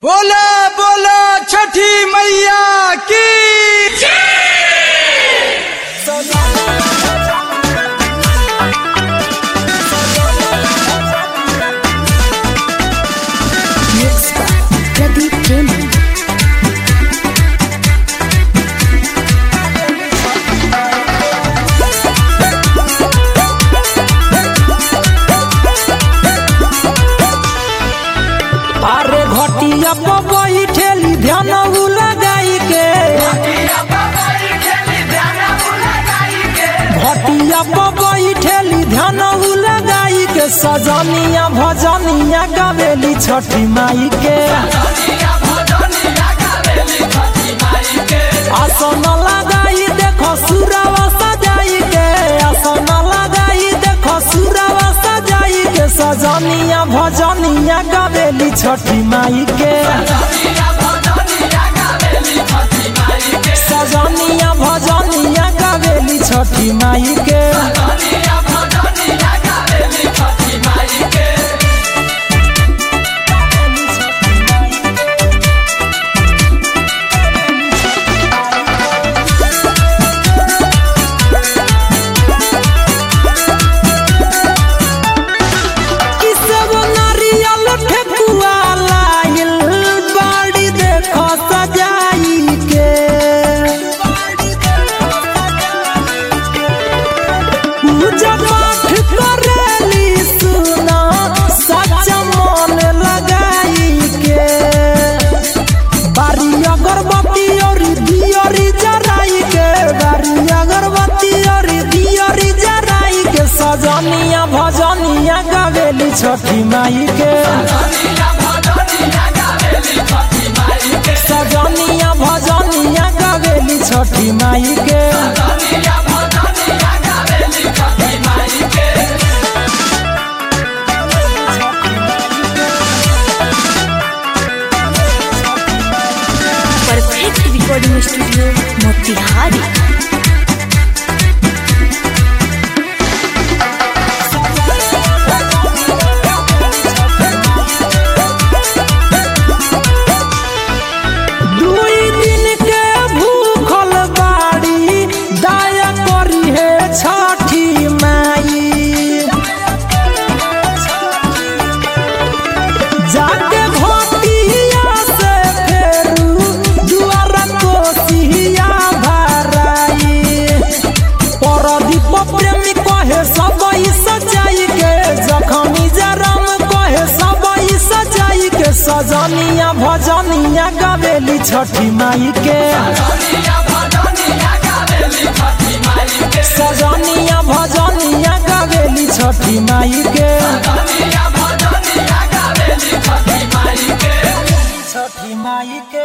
बोला बोला छठी मैया की Mixed by Pradeep Gaming. अरे घटिया पर बैठेली ध्यान उ लगाई के घटिया पर बैठेली ध्यान उ लगाई के सजनिया भजनिया गावेली छठी माई के आसन लगाई देखो सुरवा सजाई के आसन लगाई देखो सुरवा सजाई के सजनिया भजनिया गावेली छठी माई के सजनिया भजनिया गावेली छठी माई के किसब नारियल ठेकुआ लाइल बाड़ी देखो सजाई के पूजा पाठ करेली सुना सच्चा मन लगाई के बारी अगरबत्ती और दियरी जराई के बारी अगरबत्ती और दियरी जराई के सजनिया भजनिया गावेली छठी माई के सजनिया भजनिया गावेली छठी माई के Perfect Recording Studio, Motihari. दुई दिन के भूखल बाड़ी दया करी है छठी माई जाके भोटिया से फेरू दुआर कोसिया भराई परदीप प्रेमी कहे सब सजाई के जखनी जरम कहे सब सजाई के सजनिया भजनिया गावेली छठी माई के सजनिया भजनिया गावेली छठी माई के छठी माई के